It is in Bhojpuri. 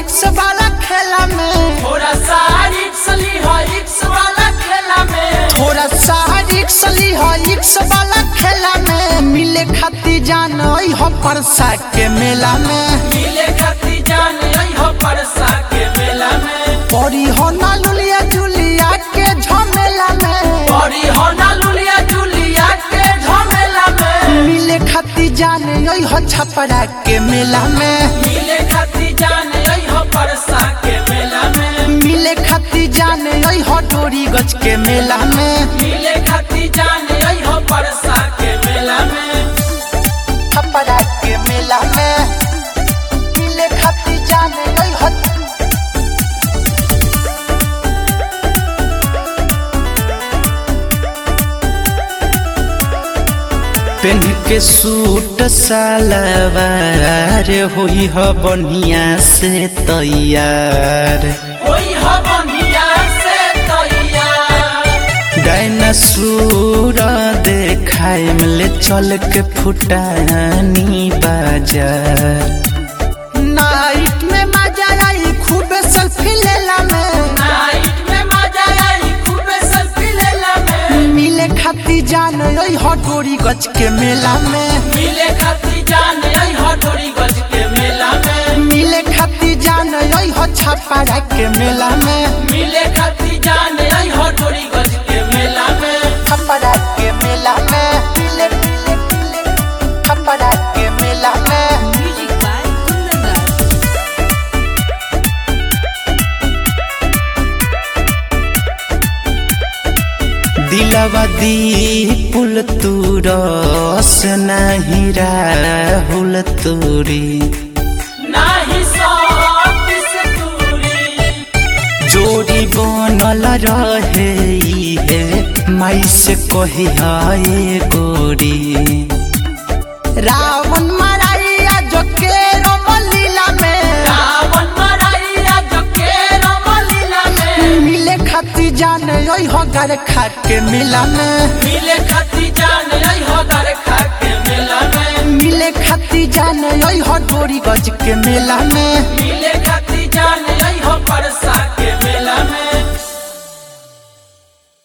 रिक्स वाला खेला में थोड़ा सा रिक्स ली हो रिक्स वाला खेला में थोड़ा सा रिक्स ली हो रिक्स वाला खेला में मिले खाती जान हो परसा के मेला में मिले खाती जान आई हो परसा के मेला में परी हो ना लुलिया जुलिया के झमेला में बड़ी हो ना लुलिया जुलिया के झमेला में मिले खाती जान हो छपरा के मेला में मिले खाती जान आई हो परसा के मेला में मिले खाती जान हो डोरी गज के मेला में मिले खाती जान आई हो परसा के मेला में छपरा के मेला में मिले खाती जान हो पेन के सूट सलवार होई ह बढ़िया से तैयार ओई हो बनिया से तैयार डायनासोर देखाए मिले चल के फुटानी बाजार नाइट में मजा आई खूब सेल्फी लेला में नाइट में मजा आई खूब सेल्फी लेला में मिले खाती जान ओई हटोरी गच के मेला में मिले खाती जान आई हो डोरी गज के मेला में मिले खाती जान ओई हो छापारा के मेला में मिले खाती जान आई हो डोरी गज के मेला में छापारा के मेला में मिले मिले मिले छापारा के मेला में Music by Kundan दिलवा दी पुल तू रस नहीं राहुल तूरी नाही सौत से दूरी जोड़ी बनल रहे ई है माई से कही हाय गोरी रावण मराइया जो के रोमलीला में रावण मराइया जो के रमलीला में मिले खाती जान ओई हो घर खा के मेला में मिले खाती जान आई हो दर खा के मेला में मिले खाती जान ओई हो डोरी गज के मेला में मिले खाती जान आई हो परसा